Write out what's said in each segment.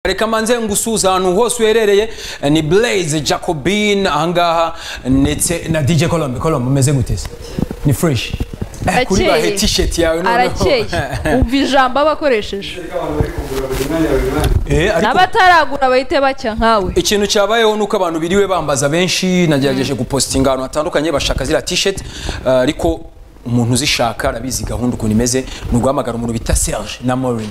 reka manze ngusuhuze ahantu hose uherereye ni blaze jacobin ahangaha ndetse na dj colombe colombe umeze gute se ni fresh Eh, kuri Arakeye. bahe t-shirt yawe noneho. arakeye umva ijambo aba akoresheje Eh, ariko n'abataragura bahite bacya nkawe ikintu cyabayeho ni uko abantu biriwe bambaza benshi nagerageje gupositinga ahantu hatandukanye bashaka ziriya t-shirt eh, ariko umuntu uzishaka arabizi gahunda ukuntu imeze ni uguhamagara umuntu bita serge na morin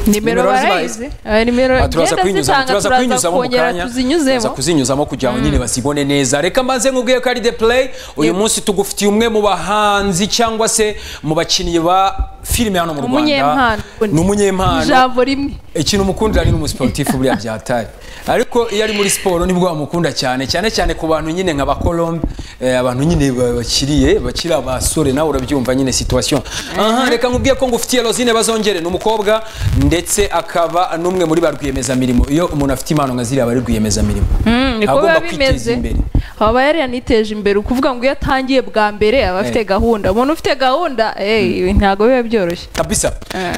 nimero Nimero barayizi Eh, nimero Aha, turaza genda kuyinyuzamo zitanga turaza turaza kuyinyuzamo mu kongera kanya turaza tuzinyuzemo kuzinyuzamo kugira ngo nyine bazibone neza reka maze nkubwiye ko ari the play uyu munsi tugufitiye umwe mu bahanzi cyangwa se mu bakinnyi ba filime hano mu Rwanda Umunyempano. ni umunyempano ijambo rimwe ikintu umukundira ni umusiporutifu buriya byatari ariko iyo ari muri siporo nibwo bamukunda cyane cyane cyane ku bantu nyine nka bakolombe eh, abantu nyine ba- bakiriye bakiri abasore nawe urabyumva nyine situation aha reka nkubwiye ko ngufitiye Rosine bazongere ni umukobwa ndetse akaba n'umwe muri ba rwiyemezamirimo iyo umuntu afite impano nka ziriya bari rwiyemezamirimo niko biba bimeze aba yari yaniteje imbere ukuvuga ngo iyo atangiye bwa mbere aba afite gahunda umuntu ufite gahunda eh, ibi ntabwo biba byoroshye kabisa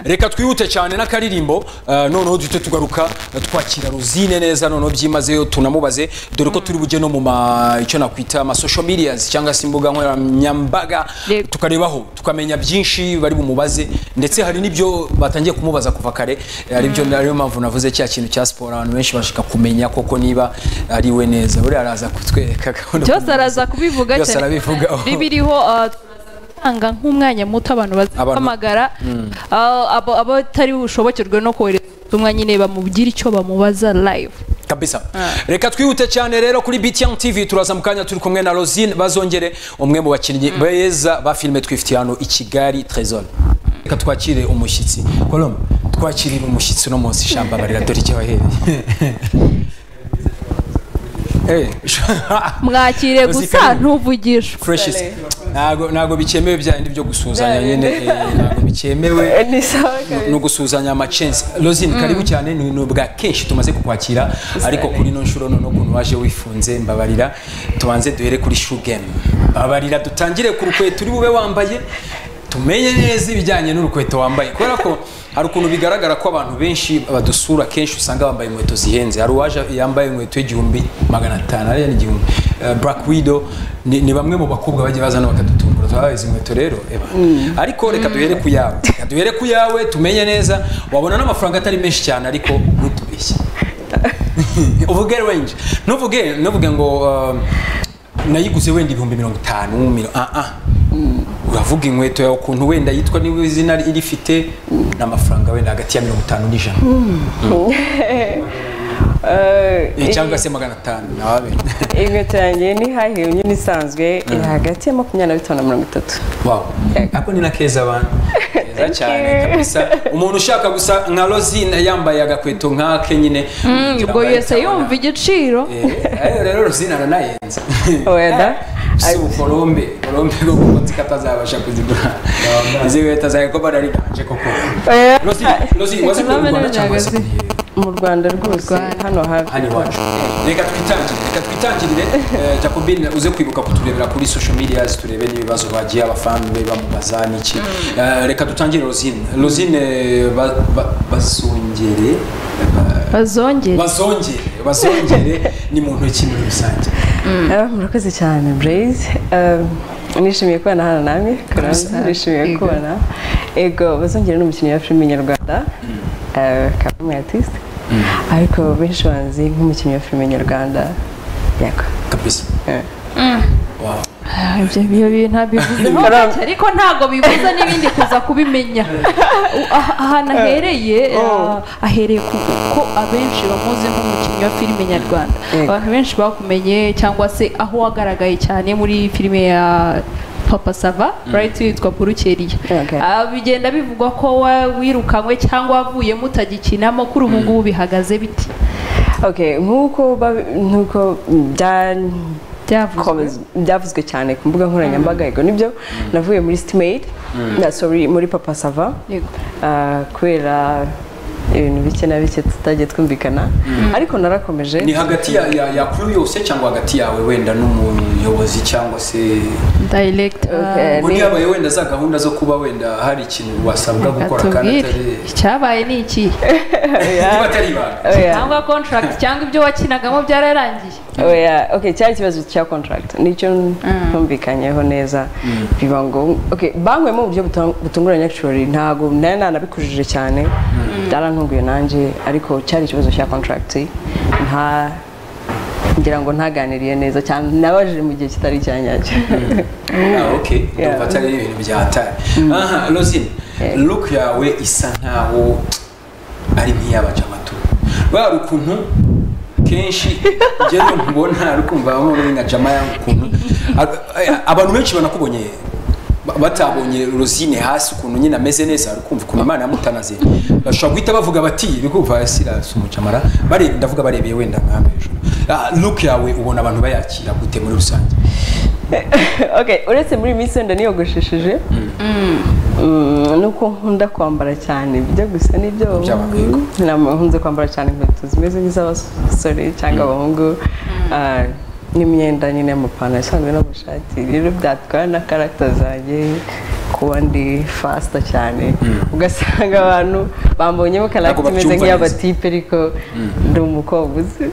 reka twihute cyane n'akaririmbo eh, noneho duhite tugaruka eh, twakira ruzine neza noneho byimazeyo tunamubaze dore ko turi bujye no mu ma- icyo nakwita ama social medias cyangwa se imbuga nkoranyambaga Yego. tukarebaho tukamenya byinshi bari bumubaze ndetse hari n'ibyo batangiye kumubaza kuva kare eh, ari byo ariyo mpamvu navuze cya kintu cya siporo abantu benshi bashaka kumenya koko niba ari we neza buriya araza kutwereka gahunda byose araza kubivuga Byose arabivugaho. bibiriho tanga nk'umwanya muto abantu Abantu- bazahamagara ah, abo- abatari bushobokerwe no kohereza ubutumwa nyine bamubwira icyo bamubaza live kabisa reka twihute cyane rero kuri btn tv turaza mu kanya turi kumwe na rosine bazongere umwe mu bakinnyi beza ba filime twifitiye hano i kigali trezone reka twakire umushyitsi kolombe twakirire umushyitsi uno munsi shamba barira dore icyo wahereye mwakire Uzi gusa karibu. ntuvugishe fureshisi ntago ntago bikemewe bya bindi byo gusuhuzanya nyine eh, ntago bikemewe ni sawa ni ugusuhuzanya amacensi rosine karibu cyane ni ni ubwa kenshi tumaze kukwakira ariko kuri ino nshuro noneho ukuntu waje wifunze mbabarira tubanze duhere kuri shoe game mbabarira dutangire ku rukweto uri bube wambaye tumenye neza ibijyanye n'urukweto wambaye kubera ko hari ukuntu bigaragara ko abantu benshi badusura kenshi usanga bambaye inkweto zihenze hari uwaje yambaye inkweto y'igihumbi magana atanu ariya ni igihumbi Eh, black widow ni, ni bamwe mu bakobwa bajya bazana bakadutungura twabaye izi nkweto rero eba ariko reka duhere ku yawe reka duhere ku yawe tumenye neza wabona n'amafaranga atari menshi cyane ariko ntutubeshye uvuge range ntuvuge ntuvuge ngo um, nayiguze wenda ibihumbi mirongo itanu miro- ah ah uravuga inkweto yawe ukuntu wenda yitwa niba izina irifite n'amafaranga wenda hagati ya mirongo itanu n'ijana Eh, cyangwa se magana atanu nawe abe. inkweto yanjye ni high heel nyine isanzwe iri hagati ya makumyabiri na bitanu na mirongo itatu Wow. Ako ni na keza abantu. Keza cyane you. kabisa. Umuntu ushaka gusa nka Rosine yambaye agakweto nk'ake nyine. ubwo yose yumva igiciro Eh, ayo rero Rosine aranayenze. weda Si ukolombe, kolombe ko kuko zikatazabasha kuzigura. Izi nkweto zawe ko bari ganje koko. Rosine, Rosine wazi ko Kagame Rwanda ni cyangwa se Nyagazi. mu rwanda rwose Rwanda. hano hafi hano iwacu reka twitangire reka twitangirire eh, jacobine uze kwibuka kuturebera kuri social media turebe n'ibibazo bagiye abafana be bamubaza n'iki Eh, reka dutangire rosine rosine eh, ba- ba- bazongere bazongere bazongere bazongere ni mu ntoki muri rusange Ah, murakoze cyane blaze Um, nishimiye kubana hano namwe kuranza nishimiye kubana ego bazongera n'umukinnyi wa filime nyarwanda kagame artiste ariko benshi banzi nk'umukinnyi wa filime nyarwanda yego kabisa Eh. Wow. Ah, ibyo ibyo bintu bivuzeho make ariko ntabwo bibuza n'ibindi kuza kubimenya U- ah- ahantu ahereye ah, ahereye ku ko abenshi bamuzi nk'umukinnyi wa filime nyarwanda Yego. abantu benshi bakumenye cyangwa se aho wagaragaye cyane muri filime ya papa sava right witwa burukeriya Okay. Ah, bigenda bivugwa ko wa- wirukanywe cyangwa wavuyemo utagikinamo kuri ubu ngubu bihagaze biti okay nk'uko babi- nk'uko bya byavuzwe Comments- byavuzwe cyane ku mbuga nkoranyambaga yego nibyo navuye muri sitimeyidi na sori muri papa sava Yego. Ah, kubera ibintu bike na bike tutagiye twumvikana ariko narakomeje ni hagati ya- ya ya crew yose cyangwa hagati yawe wenda n'umuyobozi cyangwa se direct Okay. ubu Ni- yabaye wenda za gahunda zo kuba wenda hari ikintu wasabwa gukora kandi tubwire atari icyabaye ni iki niba atari ibanga Oya. cyangwa contract cyangwa ibyo wakinagamo byararangiye oya okay cyari ikibazo cya contract nicyo ntumvikanyeho neza biba ngo okay banywemo mu buryo buta- butunguranye actually ntago nari nanabikujije cyane byarantunguye nanjye ariko cyari ikibazo cya contract nta ngira ngo ntaganiriye neza cyane nabajije mu gihe kitari icyanyacyo Ah, ok Yeah. ndumva atari ibintu byatari aha rosine look yawe isa nkaho ari nk'iy'abajamatu bari ukuntu kenshi njyewe nkubona ari kumva bamwe muri nka jama yangu ukuntu Ab- eh, abantu benshi banakubonye ba- batabonye rosine hasi ukuntu nyine ameze neza ari kumva ukuntu imana yamutanaze bashobora guhita bavuga bati bikuva sirasi umujamara bare ndavuga barebeye wenda nkambe hejuru Ah, look yawe ubona abantu bayakira gute muri rusange okay uretse muri minsi wenda niyogoshesheje Mm, nuko nkunda kwambara cyane bijya gusa n'ibyo Iby'abahungu. ntabwo nkunze kwambara cyane inkweto zimeze nk'iz'abasore cyangwa abahungu Ah, n'imyenda nyine y'amapantaro asanzwe n'amashati rero byatwara na karagita zanjye kuba ndi fasita cyane ugasanga abantu bambonyemo karagita imeze babyumva neza. nk'iy'abatipe ariko ndi umukobwa uzi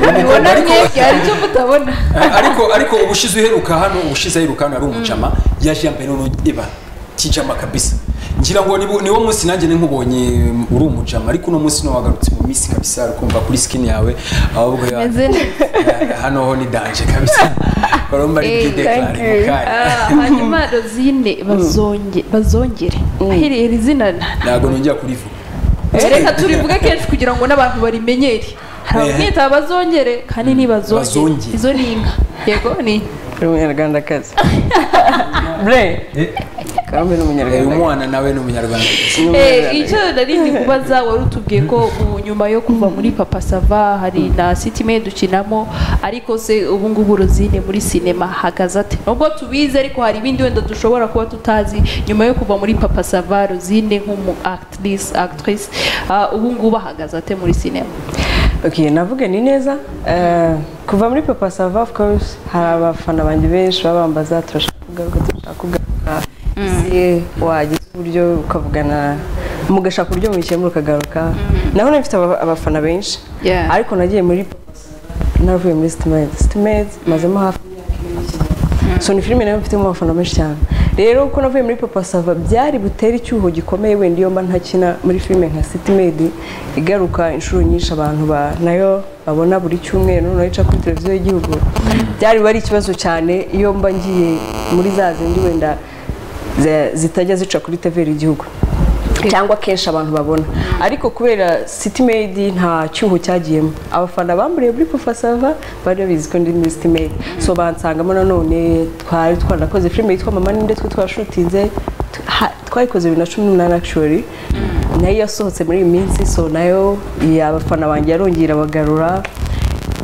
mubibona mwebwe hari icyo mutabona ariko ariko ubushize uheruka hano ubushize aheruka hano ari umujama yaje yambaye noneho iba kijama kabisa ngira ngo niwo niwo munsi nanjye nkubonye uri umujama ariko uno munsi no wagarutse mu minsi kabisa uri kumva kuri skin yawe ahubwo ya Meze ya- hano ho ni danje kabisa baromba ari Eh, bwideclare thank you. Ah, mukanya hanyuma rozine bazonge bazongere ahereye izina na- ntabwo nongera kurivuga reka turivuge kenshi kugira ngo n'abantu barimenyere hari Eh. abamwita bazongere kandi ni bazongere Bazongere. izo ni inka yego ni Uri umunyarwandakazi bre Eh, kandi ni uyu umunyarwandakazi mwana nawe ni umunyarwanda Eh, icyo nari ndi kubaza wari utubwiye ko ubu nyuma yo kuva muri papa sava hari na sitime dukinamo ariko se ubu ngubu rozine muri sinema hagaze ate nubwo tubizi ariko hari ibindi wenda dushobora kuba tutazi nyuma yo kuva muri papa sava rozine nk'umu actrice actrice ah, ubu ngubu ahagaze ate muri sinema Okay, navuge ni neza Eh, kuva muri papa sava of course hari abafana banjye benshi baba bambaza turashaka kugaruka turashaka kugaruka ese wagize uburyo ukavugana mugashaka uburyo mubikemura ukagaruka naho nari mfite aba- abafana benshi Yeah. ariko nagiye muri papa Sava, naravuye muri sitimezi sitimezi mazemo hafi imyaka ibiri mukina. so ni filime nayo mfitemo abafana benshi cyane rero uko navuye muri papa sava byari butere icyuho gikomeye wenda iyo mba ntakina muri filime nka sitimedi igaruka inshuro nyinshi abantu ba nayo babona buri cyumweru noneho ica kuri televiziyo y'igihugu byari biba ari ikibazo cyane iyo mba ngiye muri za zindi wenda za- zitajya zica kuri tevera igihugu cyangwa kenshi abantu babona ariko kubera sitimedi nta cyuho cyagiyemo abafana bamburiye muri pufasava bari babizi ko ndi muri sitimedi so bansangamo nanone twari twarakoze filime yitwa mama ninde twe twashutinze t- ha- twayikoze bibiri na cumi n'umunani actually nayo yasohotse muri iyi minsi so nayo iya abafana banjye yarongera bagarura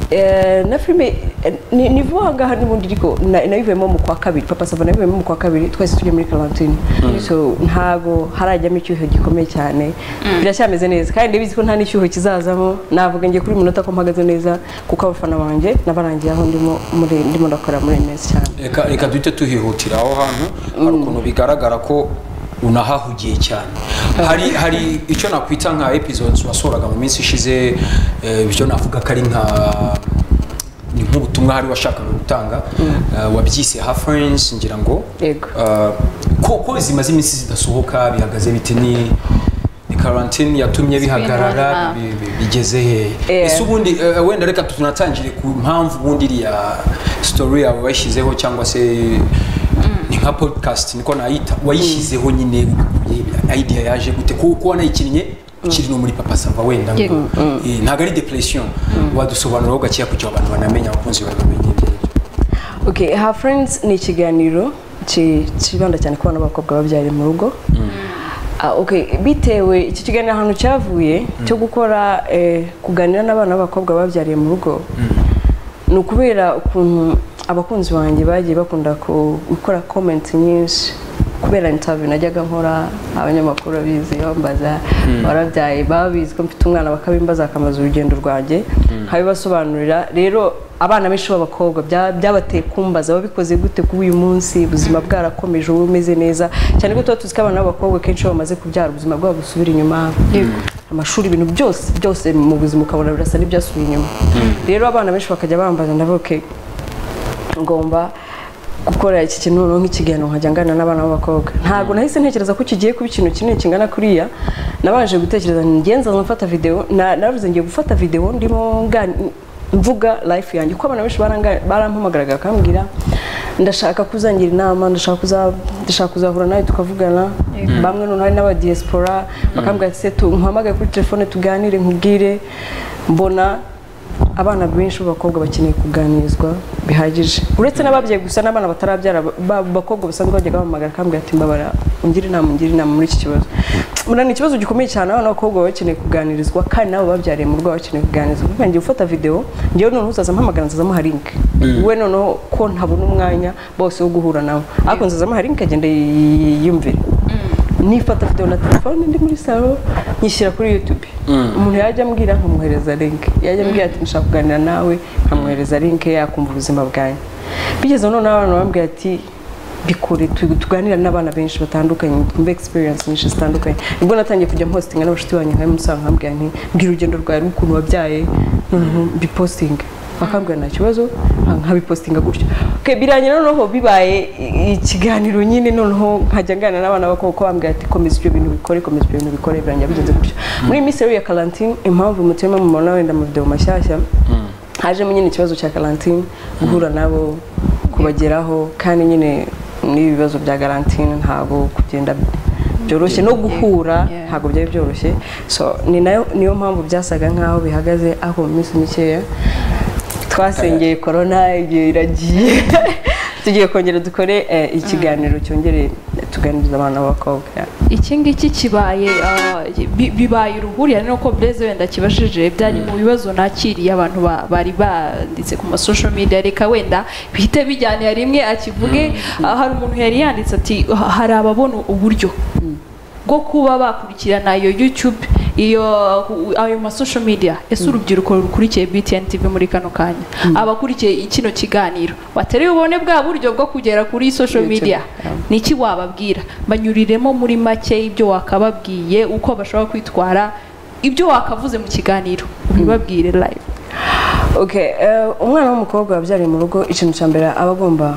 Eh, na filime eh, ni ni vuba aha ngaha n'ubundi ariko na- nayivuyemo mu kwa kabiri papa sava nayivuyemo mu kwa kabiri twese turi muri karantine so ntabwo harajyamo icyuho gikomeye cyane biracyameze neza kandi ndabizi ko nta n'icyuho kizazamo navuga ngiye kuri uyu munota ko mpagaze neza kuko abafana banjye nabarangiye aho ndimo muri- ndimo ndakora muri iyi minsi cyane reka reka duhite tuhihutira aho hantu hari ukuntu bigaragara ko unahahugiye cyane hari hari icyo nakwita nka episodes wasohoraga mu minsi ishize eh, ibyo navuga ko ari nka ni nk'ubutumwa hari washakaga gutanga eh, wabyise ha friends ngira ngo Yego. Eh, ko ko zimaze iminsi zidasohoka bihagaze bite ni ni karantine yatumye bihagarara Zibintu, ah. bi- bi- bigeze hehe Eh. ese ubundi eh, wenda reka tunatangire ku mpamvu ubundi iriya story yawe wayishyizeho cyangwa se ni nka podcast niko nayita wayishyizeho nyine ubikuye, idea yaje gute kuko wanayikinnye ukiri no muri papa sava wenda ngo- Yego. Eh, ntabwo ari depression wadusobanuraho gakeya kugira abantu banamenya abakunzi bawe bamenye ibyo aribyo. okay her friends ni ikiganiro ki- kibanda cyane ku bana b'abakobwa babyariye mu rugo Ah, okay bitewe iki kiganiro ahantu cyavuye cyo gukora eh, kuganira n'abana b'abakobwa babyariye mu rugo ni ukubera ukuntu abakunzi banjye bagiye bakunda ku- gukora komenti nyinshi kubera intabiyu najyaga nkora abanyamakuru babizi bambaza barabyaye baba bizi ko mfite umwana bakabimbaza bakamaza urugendo rwanjye nkabibasobanurira rero abana benshi b'abakobwa byabateye kumbaza babikoze gute kuri uyu munsi ubuzima bwarakomeje ubu bumeze neza cyane ko tuba tuzi ko abana b'abakobwa kenshi iyo bamaze kubyara ubuzima bwabo busubira inyuma amashuri ibintu byose byose mu buzima ukabona birasa n'ibyasubiye inyuma rero abana benshi bakajya bambaza ndavuke ngomba gukora iki kintu noneho nk'ikiganiro nkajya ngana n'abana b'abakobwa ntabwo nahise ntekereza ko kigiye kuba ikintu kinini kingana kuriya nabanje gutekereza ngenza mfata videwo navuze ngiye gufata videwo ndimo mvuga life yanjye kuko abantu benshi barampamagaraga bakambwira ndashaka kuzangira inama ndashaka kuzahura nawe tukavugana bamwe noneho hari n'abadiyesipora bakambwira ati se nkuhamagaye kuri telefone tuganire nkubwire mbona abana benshi b'abakobwa bakeneye kuganirizwa bihagije uretse n'ababyeyi gusa n'abana batarabyara bakobwa basanzwe bajyaga bahamagara akambwira ati mbabara ungire inama ungire inama muri iki kibazo ni ikibazo gikomeye cyane abana b'abakobwa baba bakeneye kuganirizwa kandi nabo babyariye mu rugo baba bakeneye kuganirizwa ngiye gufata videwo ngewe noneho uzaza mpamagara nzazamuha linke we noneho ko ntabona umwanya bose wo guhura nabo ariko nzazamuha linke agenda yiyumvire nifata videwo na telefone ndi muri salo nyishyira kuri yutube umuntu yajya ambwira nkamuhereza linke yajya ambwira ati nshaka kuganira nawe nkamuhereza linke yakumva ubuzima bwanyu bigeze noneho abantu bambwira ati bikore tuganira n'abana benshi batandukanye twumve egisperiyensi nyinshi zitandukanye nibwo natangiye kujya mpositinga n'abashuti banyu nkabimusanga nkabwira nti mbwira urugendo rwawe n'ukuntu wabyaye noneho bipositinga bakambwira nta kibazo nkabipositinga gutyo birangira noneho bibaye ikiganiro nyine noneho nkajya nganira n'abana bakobwa bambwira ati komeza ibyo bintu bikore komeza ibyo bintu bikore birangira bigenze gutyo muri iyi minsi rero ya karantine impamvu mutima mu mabona wenda mu videwo mashyashya hajemo nyine ikibazo cya karantine guhura nabo kubageraho kandi nyine n'ibibazo bya karantine ntabwo kugenda byoroshye no guhura ntabwo byari byoroshye so ni nayo niyo mpamvu byasaga nkaho bihagaze ariko mu minsi mikeya twasengeye korona ibyo iragiye tugiye kongera dukore ikiganiro cyongere tuganiriza abana b'abakobwa iki ngiki kibaye bibaye uruhurirane nuko bureze wenda kibashije byari mu bibazo nakiriye abantu bari banditse ku masosho media reka wenda bihite bijyanira rimwe akivuge hari umuntu yari yanditse ati hari ababona uburyo bwo kuba bakurikirana iyo yutube iyo ayo masosho media ese urubyiruko rukurikiye btn tv muri kano kanya abakurikiye kino kiganiro bateruye ubone bwa buryo bwo kugera kuri social media niki wababwira banyuriremo muri make ibyo wakababwiye uko bashobora kwitwara ibyo wakavuze mu kiganiro ubibabwire live umwana w'umukobwa wabyariye mu rugo ikintu cya mbere aba agomba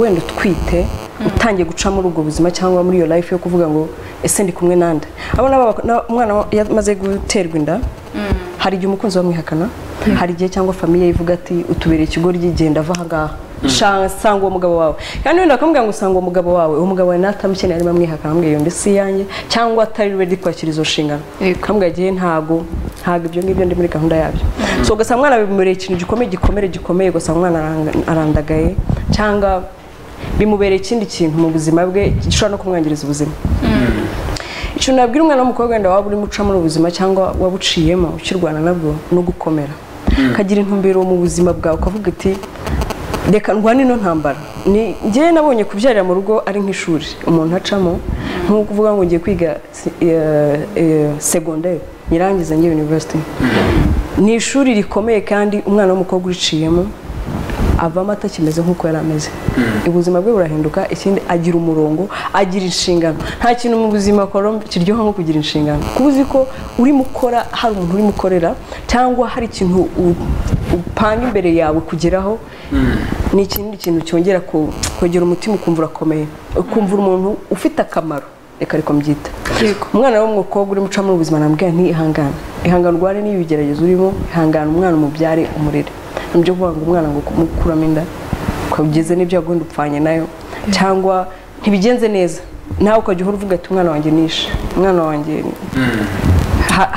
wenda utwite utangiye guca muri ubwo buzima cyangwa muri iyo life yo kuvuga ngo ese ndi kumwe nande abona umwana yamaze guterwa inda hari igihe umukunzi bamwihakana hari igihe cyangwa famiye ivuga ati utubereye ikigoryi genda ava aha ngaha sanga uwo mugabo wawe kandi wenda bakamubwira ngo usanga uwo mugabo wawe uwo mugabo wawe natamukeneye arimo amwihakana amubwira ngo si iyanjye cyangwa atari redi kwakira izo nshingano akamubwira agiye ntabwo ntabwo ibyo ngibyo ndi muri gahunda yabyo so ugasanga umwana bimubereye ikintu gikomeye gikomere gikomeye ugasanga umwana arandagaye cyangwa bimubereye ikindi kintu mu buzima bwe gishobora no kumwangiriza ubuzima ikintu nabwira umwana w'umukobwa wenda waba urimo uca muri ubuzima cyangwa wabuciyemo ukirwana nabwo no gukomera ukagira intumbero mu buzima bwawe ukavuga ati reka ndwane ino ntambara ngewe nabonye kubyarira mu rugo ari nk'ishuri umuntu acamo nk'uko uvuga ngo ngiye kwiga segonderi nyirangiza ngiye yunivesiti ni ishuri rikomeye kandi umwana w'umukobwa uriciyemo avamo atakimeze nk'uko yari ameze ubuzima bwe burahinduka ikindi agira umurongo agira inshingano nta kintu mu buzima kiryoha nko kugira inshingano kuba uzi ko urimo ukora hari umuntu urimo ukorera cyangwa hari ikintu upanga imbere yawe kugeraho ni ikindi kintu cyongera kongera umutima ukumva urakomeye ukumvira umuntu ufite akamaro reka ariko mbyita umwana w'umukobwa urimo ucamo ubuzima nabwira ntihangane ihangane urware n'iyo bigeragezo urimo ihangane umwana umubyare umurere nibyo kuvuga ngo umwana ngo kumukuramo inda ukageze n'ibyo yagundi upfanye nayo cyangwa ntibigenze neza nawe ukajya uhora uvuga ati umwana wanjye nishe umwana wanjye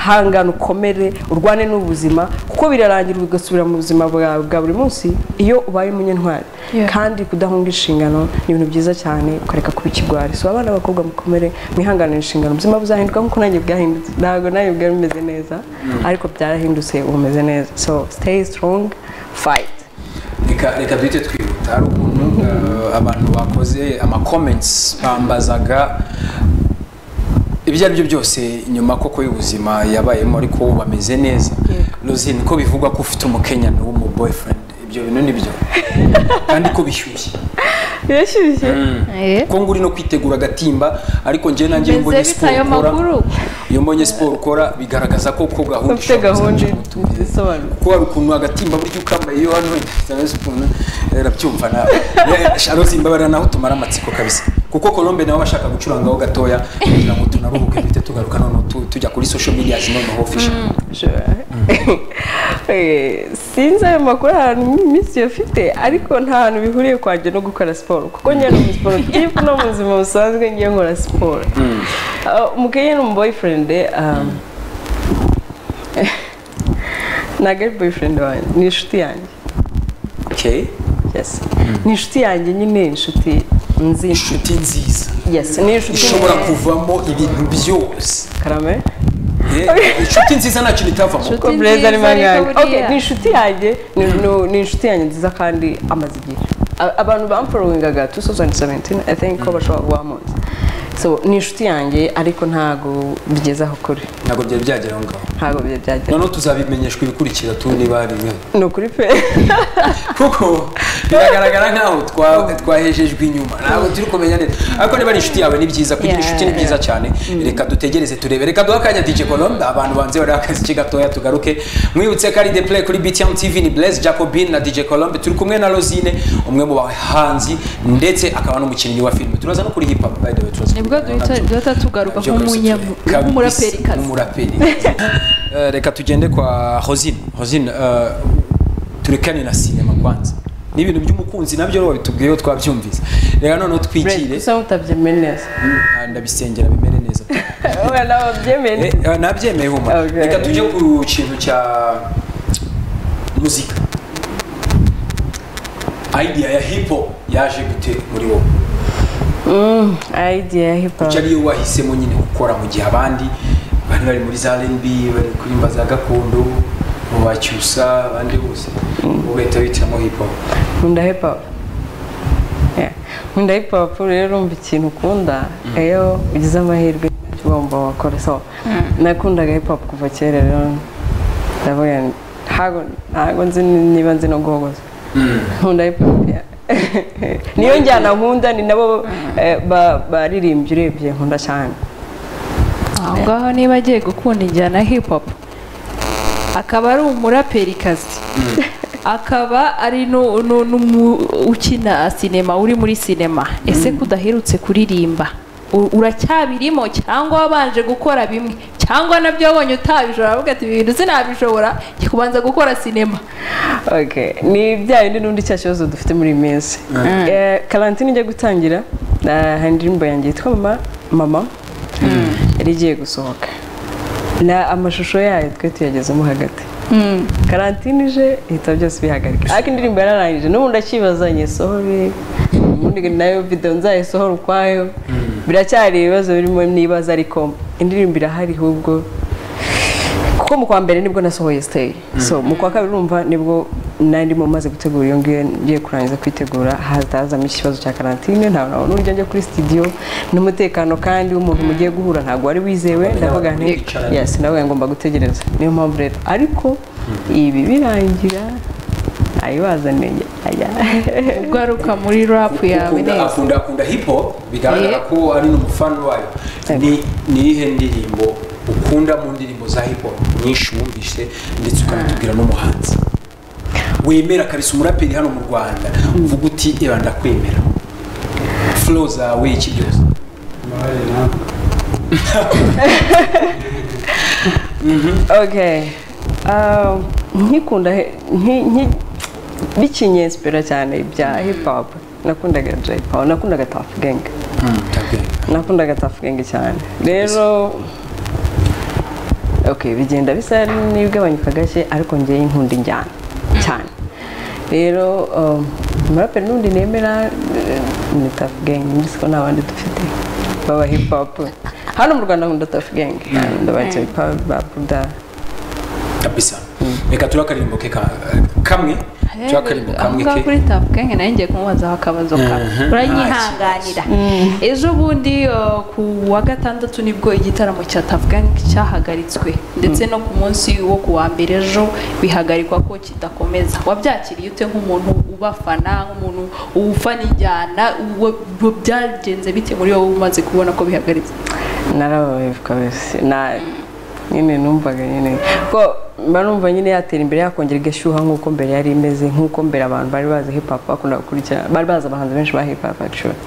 hangana ukomere urwane n'ubuzima kuko birarangira ugasubira mu buzima bwawe bwa buri munsi iyo ubaye umunyantwari kandi kudahunga inshingano ni ibintu byiza cyane ukareka kuba ikigwari so abana b'abakobwa mukomere mwihanganira inshingano ubuzima buzahinduka nk'uko nanjye bwahindutse ntabwo nawe bwari bumeze neza ariko byarahindutse ubu umeze neza so siteyi sitorongi fayiti reka reka duhite twihuta hari ukuntu eh, abantu bakoze amakomentsi bambazaga ibyo ari byo byose nyuma koko y'ubuzima yabayemo ariko bameze neza rosine ko bivugwa ko ufite umukenyano w'umuboyfriend ibyo bintu ni byo kandi ko bishyushye birashyushye Eh, ko nguri no kwitegura agatimba ariko njyewe nanjye iyo mbonye meze bita siporo ayo ukora maguru iyo mbonye siporo ukora bigaragaza ko ko gahunda ufite ishobora gahunda kuzajya umutunga. isobanura kuko hari ukuntu agatimba burya ukambaye iyo hano cyangwa se ukuntu arabyumva nawe sharosi imbabarira naho tumara amatsiko kabisa kuko Colombe nawe bashaka gucurangaho gatoya kugira ngo tunaruhuke duhite tugaruka noneho tu- tujya kuri social media noneho official Eh, sinzi ayo makuru ahantu iminsi yafite ariko nta hantu bihuriye kwanjye no gukora siporo kuko njyewe ni umusiporutifu no mu buzima busanzwe ngiye nkora siporo Ah, umukenya ni umuboyfriend um, ntabwo ari boyfriend wanjye ni inshuti yanjye okay yes ni inshuti yanjye nyine inshuti nzi inshuti nziza yes ni inshuti ishobora kuvamo ibintu byose karame Eh, inshuti nziza nta kintu itavamo Inshuti ko bureza ari nziza ariko mangana buriya. Okay, ni inshuti yanjye ni ni- ni inshuti yanjye nziza kandi amaze igihe A- abantu bamfollowingaga 2017 i think ko bashobora kuba bamuzi so ni inshuti yanjye ariko ntago bigeze aho kuri ntabwo byari byagera aho ngaho ntago bye byagera noneho tuzabimenyeshwa ibikurikira tu niba hari bimwe ni ukuri pe kuko biragaragara nk'aho twa- twahejejwe inyuma ntabwo turi kumenya neza ariko niba ari inshuti yawe ni byiza kugira Yeah, inshuti ni byiza cyane reka dutegereze turebe reka duhe akanya dj colombe abantu banze bariho akaziki gatoya tugaruke mwibutse ko ari the play kuri btm tv ni blaise jacobin na dj colombe turi kumwe na rosine umwe mu bahanzi ndetse akaba n'umukinnyi wa filime turaza no kuri hip hop by the way turaza nibwo duhita duhita tugaruka Byo kabisa nk'umunyamu turi- kabisa, nk'umuraperikazi nk'umuraperi. Eh, reka tugende kwa hosine hosine eh, turekane na sinema kwanza ni ibintu by'umukunzi nabyo rero bitubwiye iyo twabyumvise reka noneho Red, twikire usa nk'utabyemeye neza Ah, ndabisengera bimere neza wowe nawe byemeye Eh, neza eh, nabyemeye huma Okay. reka tujye ku kintu cya muzika idea ya hip hop yaje gute muri wowe Mm, idea ya hip hop kuki ariyo wahisemo nyine gukora mu gihe abandi bari bari muri za rnb bari kuririmba za gakondo mu bacyusa abandi bose ugahita witiramo hip hop nkunda hip hop Yeah. nkunda hip hop rero urumva ikintu ukunda iyo ugize amahirwe ntacyo ugomba wakora so nakundaga hip hop kuva kera rero ndavuga ntago ntago nzi ni- niba nzi no guhogoza nkunda hip hop yeah. niyo njyana nkunda ni nabo eh, ba- baririmbyi urebye nkunda cyane aho ngaho niba agiye gukunda injyana ya hip hop akaba ari umuraperikazi akaba ari nu- nu- n'umu- ukina sinema uri muri sinema ese ko udaherutse kuririmba u- uracyabirimo cyangwa wabanje gukora bimwe cyangwa nabyo wabonye utabishobora aravuga ati "Ibi bintu sinabishobora njye kubanza gukora sinema Okay. ni bya bindi n'undi cya kibazo dufite muri iyi minsi Eh, karantine ijya gutangira eh, hari indirimbo yanjye yitwa mama mama yari igiye gusohoka na amashusho yayo twe tuyagezemo hagati karantine ije ihita byose bihagarika ariko indirimbo yararangije n'ubu ndakibaza nyisohore ubundi nayo video nzayisohora ukwayo biracyari ibibazo birimo nibaza ariko indirimbo irahari ahubwo kuko mu kwa mbere nibwo nasohoye siteyi so mu kwa kabiri urumva nibwo nandimo maze gutegura iyo ngiyo ngiye kurangiza kwitegura hazazamo ikibazo cya karantine ntabwo nabona uburyo njya kuri studio n'umutekano kandi w'umuntu mugiye guhura ntabwo wari wizewe ndavuga nti Mwicaranye. yes ndavuga ngomba gutegereza niyo mpamvu rero ariko ibi birangira ayibazaniye aya ugaruka muri rap yawe Akunda- neza akunda akunda hip hop bigaragara Eh. ko ari n'umufana wayo Yego. ni niyihe ndirimbo ukunda mu ndirimbo za hip hop nyinshi wumvise ndetse ukanatubwira n'umuhanzi wemera kabisa umuraperi hano mu rwanda uvuga uti eba ndakwemera flow zawe iki byose okay Ah, nkikunda he- nki- nki- bikinyespera cyane bya hip hop nakundaga Jay Paul nakundaga Tuff Gang nakundaga Tuff Gang cyane rero okay bigenda bisa n'ibigabanyuka gake ariko ngewe nkunda injyana cyane rero um, umuraperi n'undi nemera eh, ni Tuff Gang nzi ko nta bandi dufite baba hip hop hano mu rwanda nkunda Tuff Gang ndaba Jay Paul ba Buda kabisa reka turi akaririmbo ke ka- kamwe Jacqueline Mukamwike. ngaho kuri tapu kenge nayo ngiye kumubazaho akabazo kawe Mhm. uranyihanganira ejo bundi uh, ku wa gatandatu nibwo igitaramo cya tapu kenge cyahagaritswe ndetse no ku munsi wo ku wa mbere ejo bihagarikwa ko kidakomeza wabyakiriye ute nk'umuntu ubafana nk'umuntu ufana ijyana uwo- uwo byagenze bite muri wowe umaze kubona ko bihagaritse narababaye kabisa na nyine numvaga nyine ko mba numva nyine yatera imbere yakongera igashyuha nk'uko mbere yari imeze nk'uko mbere abantu bari bazi hip hop bakunda gukurikira bari bazi abahanzi benshi ba hip hop actually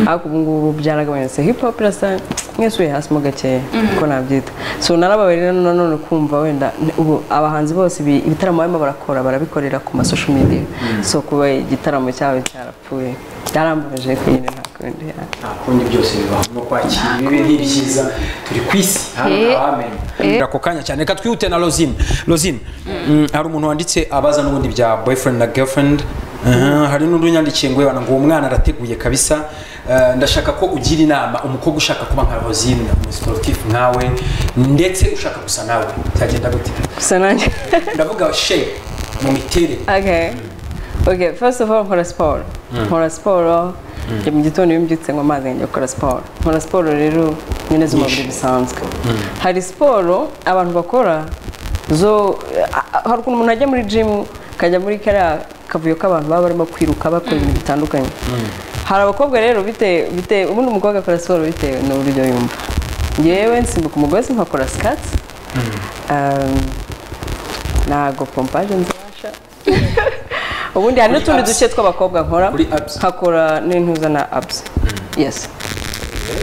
ariko ubu ngubu byaragabanutse hip hop irasa nk'isuye hasi mo gakeya uko nabyita so narababaye rero nanone kumva wenda n- ubu abahanzi bose ibi- ibitaramo barimo barakora barabikorera ku masosho media so kuba igitaramo cyabo cyarapfuye byarambabaje ariko nyine nta kundi ya- ntakundi byose bibaho no kwakira ibibi n'ibyiza turi ku isi hano Eh. ntahamenya ako kanya cyane reka twihute na rozine rozine mm, hari umuntu wanditse abaza n'ubundi bya boyfriend na girlfriend Mhm, hari n'undi unyandikiye ngo yabana ngo uwo mwana arateguye kabisa Eh, ndashaka ko ugira inama umukobwa ushaka kuba nka rozine umusiporutifu nkawe ndetse ushaka gusa nawe byagenda gute gusa nanjye ndavuga she mu miterere Okay. Okay, first of all nkora siporo. Nkora siporo. Njya mu gitondo iyo mbyutse ngo amazi njya gukora siporo. Nkora siporo rero nyine z'umubiri bisanzwe. Hari siporo abantu bakora zo a- a- hari ukuntu umuntu ajya muri gym akajya muri kariya kavuyo k'abantu baba barimo kwiruka bakora ibintu bitandukanye. Hari abakobwa rero bite bite ubundi umukobwa akora siporo bitewe n'uburyo yumva. Ngewe nsimbuka umugozi nkakora sikati. Ntago pompaje nzabasha ubundi hari Kuri n'utundi abs. duce tw'abakobwa nkora Kuri abs. nkakora n'intuza na abs yes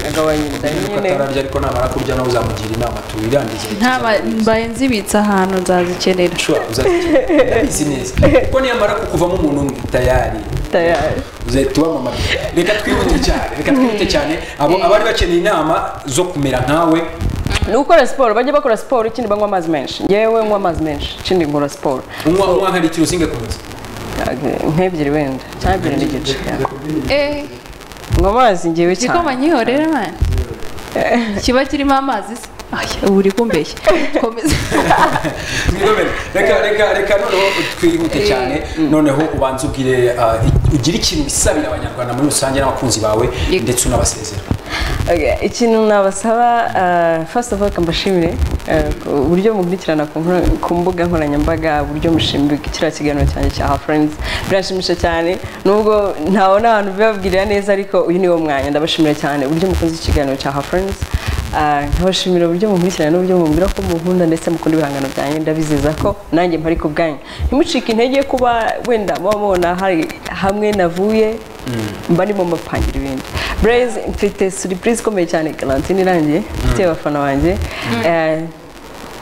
agabanya inda nuko nyine atararya ariko namara kurya nawe uzamugira inama tuwirangize ntaba mbaye nzibitse ahantu nzazikenera ushobora kuzazikenera ndabizi neza kuko niyamara kukuvamo umuntu umwe tayari tayari uzahita ubamamara reka twihute cyane reka twihute cyane abo abari bakeneye inama zo kumera nkawe ni ugukora siporo bajya bakora siporo ikindi banywa amazi menshi yewe nywa amazi menshi ikindi nkora siporo unywa unywa nka litiro zinga ku munsi Ag- nk'ebyiri wenda cyangwa ebyiri n'igice eh nywa amazi ngewe cyane igikoma nyihorera mani kiba kirimo amazi se Ay, ubu uri kumbeshya komeza Mwigomere. reka reka reka noneho twihute cyane noneho ubanze ubwire ah, i- ugire ikintu bisabira abanyarwanda muri rusange n'abakunzi bawe Yego. ndetse unabasezera Okay, ikintu nabasaba uh, first of all reka mbashimire uh, uburyo mukurikirana ku nkora- ku mbuga nkoranyambaga uburyo mushimira kiriya kiganiro cyanjye cya ha friends biranshimisha cyane nubwo ntabona abantu bibabwirira neza ariko uyu niwo mwanya ndabashimira cyane uburyo mukoze ikiganiro cya ha friends Ah, nkabashimira uburyo mukurikirana n'uburyo mumbwira ko munkunda ndetse mukunda ibihangano byanjye ndabizeza ko nanjye mpari ku bwanyu ntimucike intege kuba wenda muba mubona hari hamwe navuye mba ndimo mbapangira ibindi Blaze mfite surprise ikomeye cyane karantine irangiye mfitiye abafana banjye Eh,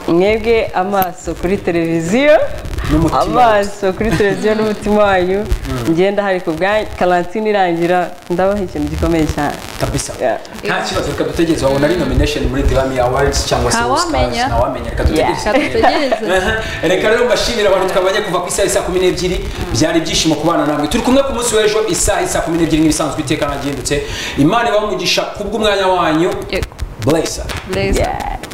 mwebwe amaso kuri televiziyo N'umutima. amaso kuri televiziyo n'umutima wanyu ngenda hari ku bwanyu karantine irangira ndabaha ikintu gikomeye cyane kabisa Yeah. nta kibazo reka dutegereze wabona ari nomination muri Grammy Awards cyangwa se Ntawamenya. Oscars ntawamenya reka Reka dutegereze dutegereze Aha. reka rero mbashimira abantu twabanye kuva ku isaha isa kumi n'ebyiri byari ibyishimo kubana namwe turi kumwe ku munsi w'ejo isaha isa kumi n'ebyiri nk'ibisanzwe iteka nagihindutse imana ibaha umugisha kubw'umwanya wanyu Yego. blesa Blaze. Yeah.